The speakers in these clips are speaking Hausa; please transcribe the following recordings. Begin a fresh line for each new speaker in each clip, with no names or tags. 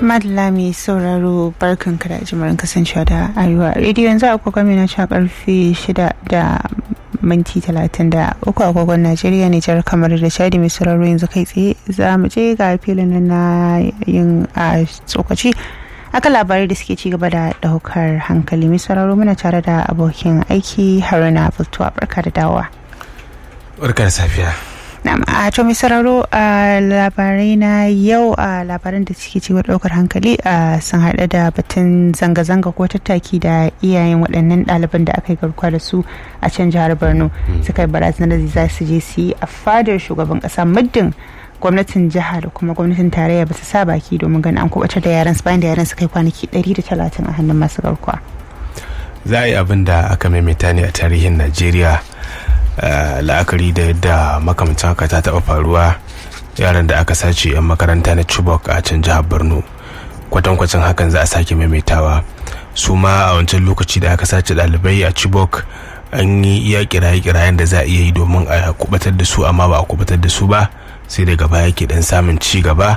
madalla mai sauraro barkan ka da jimarin kasancewa da arewa rediyo yanzu akwai mai na sha karfe shida da minti talatin da uku agogon najeriya ne jar kamar da shadi mai sauraro yanzu kai tsaye za mu je ga filin na yin a tsokaci aka labarai da suke ci gaba da daukar hankali mai sauraro muna tare da abokin aiki haruna bultuwa barka da dawowa
barka da safiya
a to mai sauraro a labarai na yau a labaran da suke cewa daukar hankali a sun haɗa da batun zanga-zanga ko tattaki da iyayen waɗannan ɗaliban da aka yi garkuwa da su a can jihar borno suka yi barazanar da za su je su yi a fadar shugaban ƙasa muddin gwamnatin jiha da kuma gwamnatin tarayya ba su sa baki domin ganin an kubatar da yaran su bayan da yaran su kai kwanaki 130 a hannun masu garkuwa
za a yi abin da aka maimaita ne a tarihin najeriya la'akari da yadda makamancin haka ta taɓa faruwa yaran da aka sace 'yan makaranta na chibok a can jihar borno kwatankwacin hakan za a sake maimaitawa su ma a wancan lokaci da aka sace ɗalibai a chibok an yi iya kiraye-kirayen da za a iya yi domin a kubatar da su amma ba a kubatar da su ba sai daga baya ke dan samun ci gaba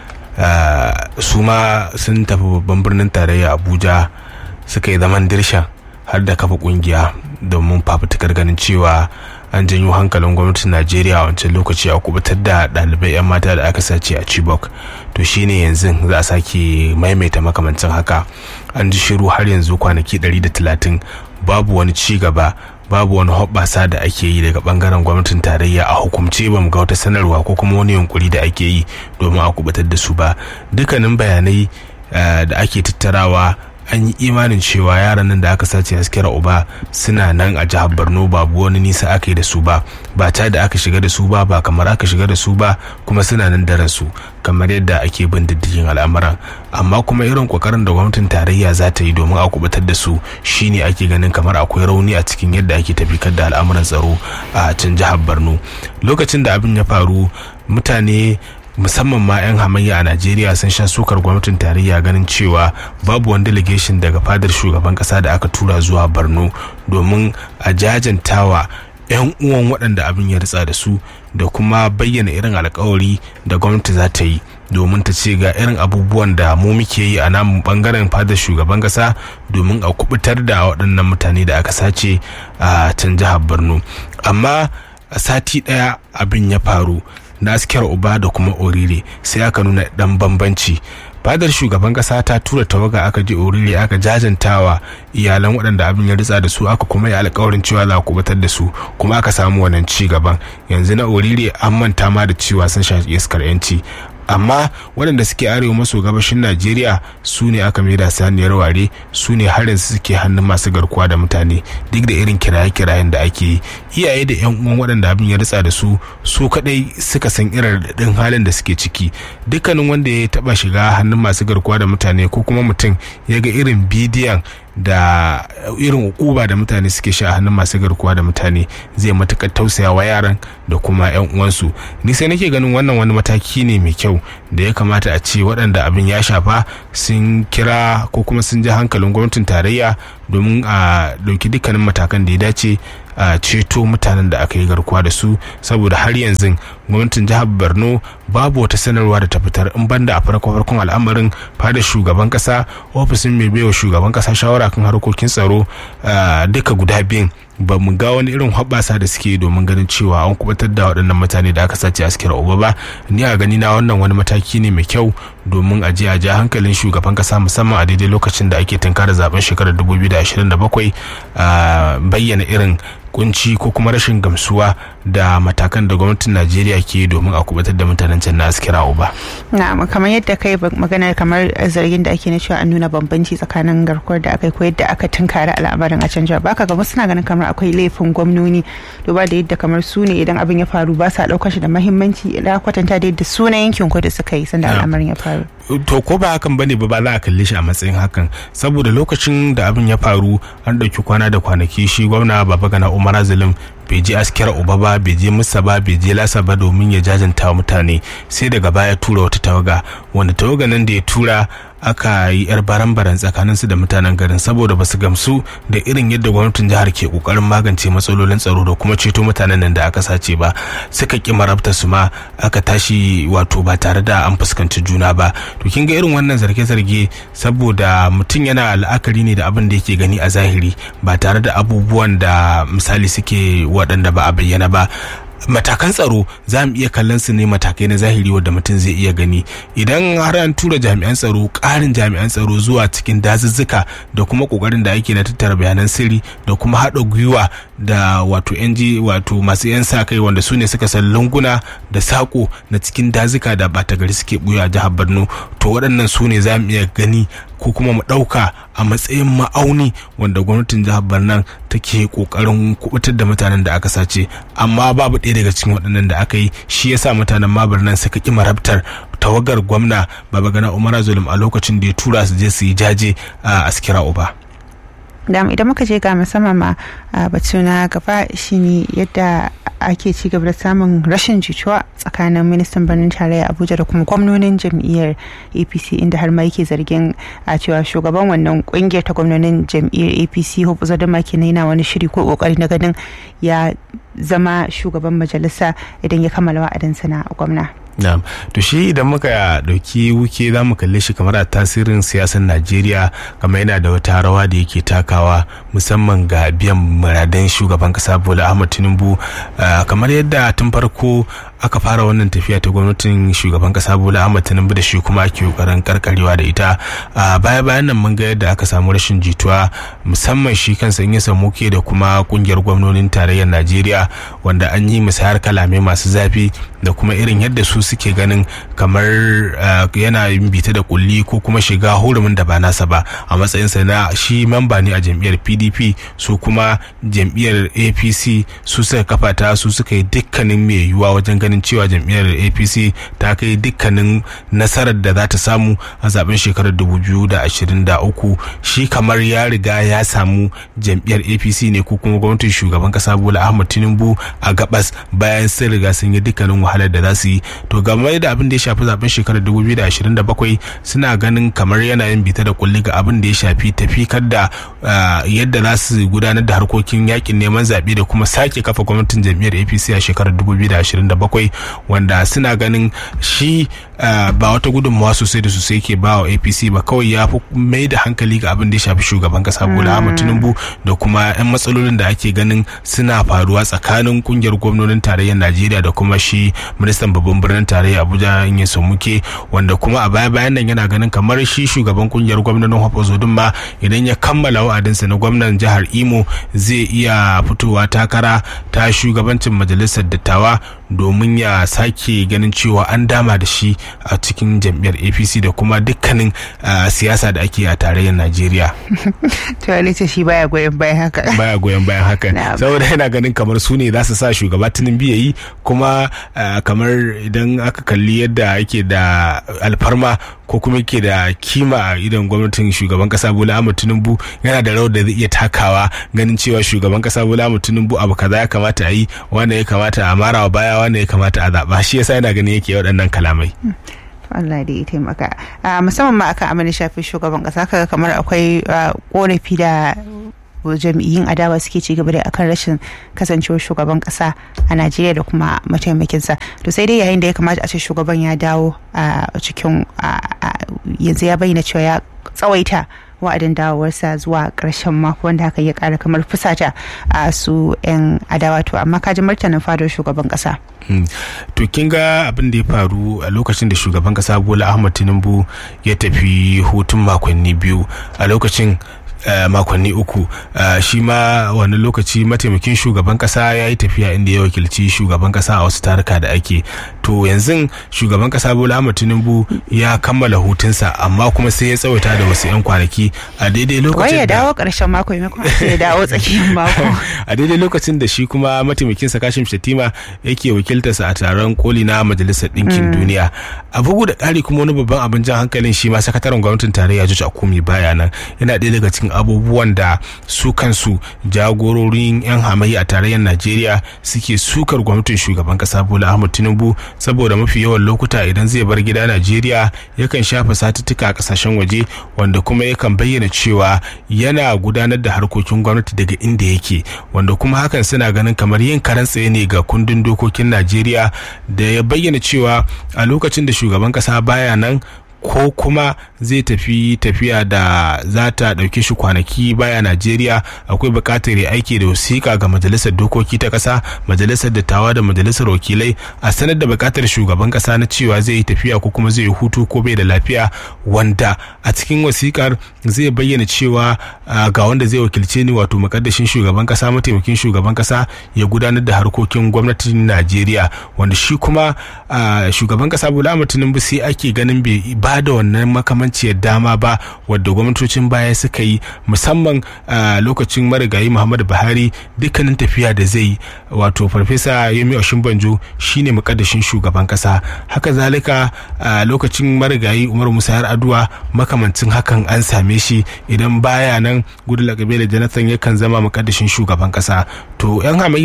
su ma sun tafi babban birnin tarayya abuja suka yi zaman dirshan har da kafa kungiya domin fafutukar ganin cewa an janyo hankalin gwamnatin najeriya a wancan lokaci a kubutar da ɗalibai 'yan mata da aka sace a chibok to shine yanzu za a sake maimaita makamancin haka an ji shiru har yanzu kwanaki 130 babu wani ci gaba babu wani hoɓɓasa da ake yi daga bangaren gwamnatin tarayya a hukumce ba mu ga wata sanarwa ko kuma wani yunkuri da ake yi domin a kubutar da su ba dukkanin bayanai da ake tattarawa an yi imanin cewa yaran nan da aka sace askira uba suna nan a jihar borno babu wani nisa aka yi da su ba ba ta da aka shiga da su ba ba kamar aka shiga da su ba kuma suna nan da ransu kamar yadda ake bin diddigin al'amuran amma kuma irin kokarin da gwamnatin tarayya za ta yi domin a kubutar da su shine ake ganin kamar akwai rauni a cikin yadda ake tafikar da al'amuran tsaro a can jihar borno lokacin da abin ya faru mutane musamman ma 'yan hamayya a najeriya sun sha sukar gwamnatin tarayya ganin cewa babu wani delegation daga fadar shugaban kasa da aka tura zuwa borno domin a jajantawa 'yan uwan waɗanda abin ya ritsa da su da kuma bayyana irin alkawari da gwamnati za ta yi domin ta ce ga irin abubuwan da mu muke yi a namu bangaren fadar shugaban kasa domin a kubutar da waɗannan mutane da aka sace a can jihar borno amma a sati ɗaya abin ya faru na askiyar uba da kuma orire sai aka nuna dan bambanci fadar shugaban kasa ta tura tawaga aka je orire aka jajantawa iyalan waɗanda abin ya ritsa da su aka kuma yi alkawarin cewa za a kubatar da su kuma aka samu wannan ci gaban yanzu na orire an manta ma da cewa sun shafi iskar yanci amma waɗanda suke arewa maso gabashin najeriya su ne aka maida saniyar ware su ne harin suke hannun masu garkuwa da mutane duk da irin kiraye-kirayen da ake yi iyaye da yan uwan waɗanda abin ya ritsa da su su kadai suka san irin daɗin halin da suke ciki dukkanin wanda ya taɓa shiga hannun masu garkuwa da mutane ko kuma mutum ya ga irin bidiyon da irin ukuba da mutane suke sha a hannun masu garkuwa da mutane zai matukar tausaya wa yaran da kuma yan uwansu ni sai nake ganin wannan wani mataki ne mai kyau da ya kamata a ce waɗanda abin ya shafa sun kira ko kuma sun ji hankalin gwamnatin tarayya domin a ɗauki dukkanin matakan da ya dace a ceto mutanen da aka yi garkuwa da su saboda har yanzu gwamnatin jihar borno babu wata sanarwa da ta fitar in banda a farko farkon al'amarin fada shugaban kasa ofishin mai baiwa shugaban kasa shawara kan harkokin tsaro duka guda biyun ba mu ga wani irin hoɓɓasa da suke domin ganin cewa an kubatar da waɗannan mutane da aka sace askira uba ba ni a gani na wannan wani mataki ne mai kyau domin a je a ja hankalin shugaban kasa musamman a daidai lokacin da ake tunkara zaben shekarar 2027 bayyana irin kunci ko kuma rashin gamsuwa da matakan da gwamnatin najeriya ke domin a kubatar da mutanen can na askira uba
na'am kamar yadda kai magana kamar zargin da ake na cewa an nuna bambanci tsakanin garkuwar da aka yi ko yadda aka tunkari al'amarin a can jihar baka ga suna ganin kamar akwai laifin gwamnoni duba da yadda kamar su ne idan abin ya faru ba sa daukar shi da mahimmanci idan kwatanta da yadda sunan yankin kudu suka yi sanda al'amarin ya faru
to ko ba hakan bane ba ba za a kalle shi a matsayin hakan saboda lokacin da abin ya faru an ɗauki kwana da kwanaki shi gwamna baba gana umar azalim bai je askira uba ba bai je musa ba bai je lasa ba domin ya jajanta wa mutane sai daga baya tura wata tawaga wanda tawaga nan da ya tura aka yi yar baran-baran tsakanin su da mutanen garin saboda basu gamsu da irin yadda gwamnatin jihar ke kokarin magance matsalolin tsaro da kuma ceto mutanen nan da aka sace ba suka ki marabta su ma aka tashi wato ba tare da an fuskanci juna ba to kin ga irin wannan zarge-zarge saboda mutum yana la'akari ne da abin da yake gani a zahiri ba tare da abubuwan da misali suke waɗanda ba a bayyana ba matakan tsaro za mu iya kallon su ne matakai na zahiri wadda mutum zai iya gani idan har an tura jami'an tsaro ƙarin jami'an tsaro zuwa cikin dazuzzuka da kuma ƙoƙarin da ake na tattara bayanan sirri da kuma haɗa gwiwa da wato yan wato masu yan sa kai wanda su ne suka san lunguna da saƙo na cikin dazuka da ɓata gari suke buya a jihar borno to waɗannan su ne za mu iya gani ko kuma mu ɗauka a matsayin ma'auni wanda gwamnatin jihar Barnan take kokarin kubutar da mutanen da aka sace amma babu ɗaya daga cikin waɗannan da aka yi shi yasa mutanen ma Barnan suka ƙi marabtar tawagar gwamna Babagana Umar Zulum a lokacin da ya tura su je su yi jaje a Askira Uba.
da idan muka je ga musamman ma batu na gaba shine yadda ake ci gaba da samun rashin jituwa tsakanin ministan birnin tarayya abuja da kuma gwamnonin jam'iyyar apc inda har ma yake zargin a cewa shugaban wannan kungiyar ta gwamnonin jam'iyyar apc hope zadama kenan yana wani shiri ko kokari na ganin ya zama shugaban majalisa idan ya kammala wa'adinsa na gwamna
Na'am. To shi idan muka dauki wuke za mu kalle shi kamar a tasirin siyasar Najeriya kamar yana da wata rawa da yake takawa musamman ga biyan muradan shugaban kasa Bola Ahmed Tinubu kamar yadda tun farko aka fara wannan tafiya ta gwamnatin shugaban kasa Bola Ahmed Tinubu da shi kuma ake kokarin karkarewa da ita baya bayan nan mun ga yadda aka samu rashin jituwa musamman shi kansa in ya samu ke da kuma kungiyar gwamnonin tarayyar Najeriya wanda an yi musayar kalame masu zafi da kuma irin yadda su suke ganin kamar yana yin bita da kulli ko kuma shiga hurumin da ba nasa ba a matsayinsa na shi mamba ne a jam'iyyar pdp su kuma jam'iyyar apc su suka kafa ta su suka yi dukkanin mai yiwuwa wajen ganin cewa jam'iyyar apc ta kai dukkanin nasarar da za ta samu a zaben shekarar 2023 shi kamar ya riga ya samu jam'iyyar apc ne ko kuma gwamnatin shugaban kasa bola ahmad tinubu a gabas bayan sun riga sun yi dukkanin wahalar da za su yi to game da abin da ya shafi zaben shekarar 2027 suna ganin kamar yana yin bita da kulli ga abin da ya shafi tafikar da yadda za su gudanar da harkokin yakin neman zaɓe da kuma sake kafa gwamnatin jam'iyyar apc a shekarar 2027 wanda suna ganin shi ba wata gudunmawa sosai da sosai ke ba wa apc ba kawai ya fi mai da hankali ga abin da ya shafi shugaban kasa bola ahmad tinubu da kuma 'yan matsalolin da ake ganin suna faruwa tsakanin kungiyar gwamnonin tarayyar najeriya da kuma shi ministan babban birnin tarayya abuja in ya muke wanda kuma a baya bayan nan yana ganin kamar shi shugaban kungiyar gwamnonin hafazodin ma idan ya kammala wa'adinsa na gwamnan jihar imo zai iya fitowa takara ta shugabancin majalisar dattawa domin ya sake ganin cewa an dama da shi a cikin jam'iyyar apc da kuma dukkanin siyasa da ake a tarayyar najeriya
to alita shi baya goyon bayan haka
baya goyon bayan haka saboda yana ganin kamar su ne za su sa shugaba tinubu ya yi kuma kamar idan aka kalli yadda yake da alfarma ko kuma yake da kima a idan gwamnatin shugaban kasa bola ahmad tinubu yana da rawar da zai iya takawa ganin cewa shugaban kasa bola ahmad tinubu abu kaza ya kamata a yi wanda ya kamata a marawa baya wanda ya kamata a zaɓa shi yasa yana ganin yake waɗannan kalamai
Allah da ya taimaka musamman ma akan amana shafi shugaban kasa kaga kamar akwai korafi da jam'iyyun adawa suke ci gaba da akan rashin kasancewar shugaban kasa a najeriya da kuma mataimakinsa to sai dai yayin da ya kamata a ce shugaban ya dawo a cikin yanzu ya bayyana cewa ya tsawaita wa'adin dawowarsa zuwa ƙarshen mako wanda haka ya ƙara kamar fusata a su 'yan adawa to amma kaji martanin fadar shugaban ƙasa.
to kin ga abin da ya faru a lokacin da shugaban ƙasa bola ahmad tinubu ya tafi hutun makonni biyu a lokacin Uh, makonni uku uh, shi ma wani lokaci mataimakin shugaban kasa ya yi tafiya inda ya wakilci shugaban kasa a wasu taruka da ake to to yanzu shugaban kasa bola ahmad tinubu ya kammala hutunsa amma kuma sai ya tsawaita da wasu 'yan kwanaki a daidai lokacin
wai ya
da
dawo ƙarshen mako maimakon a ce ya dawo tsakiyar mako
a daidai lokacin da shi kuma mataimakinsa kashim shatima yake wakiltarsa a taron koli na majalisar ɗinkin duniya a bugu da ƙari kuma wani babban abin jan hankalin shi ma sakataren gwamnatin tarayya George Akumi baya nan yana ɗaya daga cikin abubuwan da su kansu jagororin 'yan hamayya a tarayyar Najeriya suke sukar gwamnatin shugaban kasa Bola Ahmed Tinubu saboda mafi yawan lokuta idan zai bar gida Najeriya yakan shafa satuttuka a kasashen waje wanda kuma yakan bayyana cewa yana gudanar da harkokin gwamnati daga inda yake wanda kuma hakan suna ganin kamar yin karan tsaye ne ga kundin dokokin Najeriya da ya bayyana cewa a lokacin da shugaban kasa baya nan ko kuma zai tafi tafiya da za ta ɗauke shi kwanaki baya Najeriya akwai buƙatar ya aiki da wasiƙa ga majalisar dokoki ta ƙasa majalisar dattawa da majalisar wakilai a sanar da buƙatar shugaban ƙasa na cewa zai yi tafiya ko kuma zai yi hutu ko bai da lafiya wanda a cikin wasiƙar zai bayyana cewa ga wanda zai wakilce ni wato makaddashin shugaban ƙasa mataimakin shugaban ƙasa ya gudanar da harkokin gwamnatin Najeriya wanda shi kuma shugaban ƙasa Bola Ahmed Tinubu sai ake ganin bai ba da wannan makamanciyar dama ba wadda gwamnatocin baya suka yi musamman a lokacin marigayi muhammadu buhari dukkanin tafiya da zai wato farfesa yemi oshimbanjo shine mukaddashin shugaban kasa haka zalika a lokacin marigayi umar musa har aduwa makamancin hakan an same shi idan baya nan gudu lakabe da jonathan yakan zama mukaddashin shugaban kasa to yan hamayya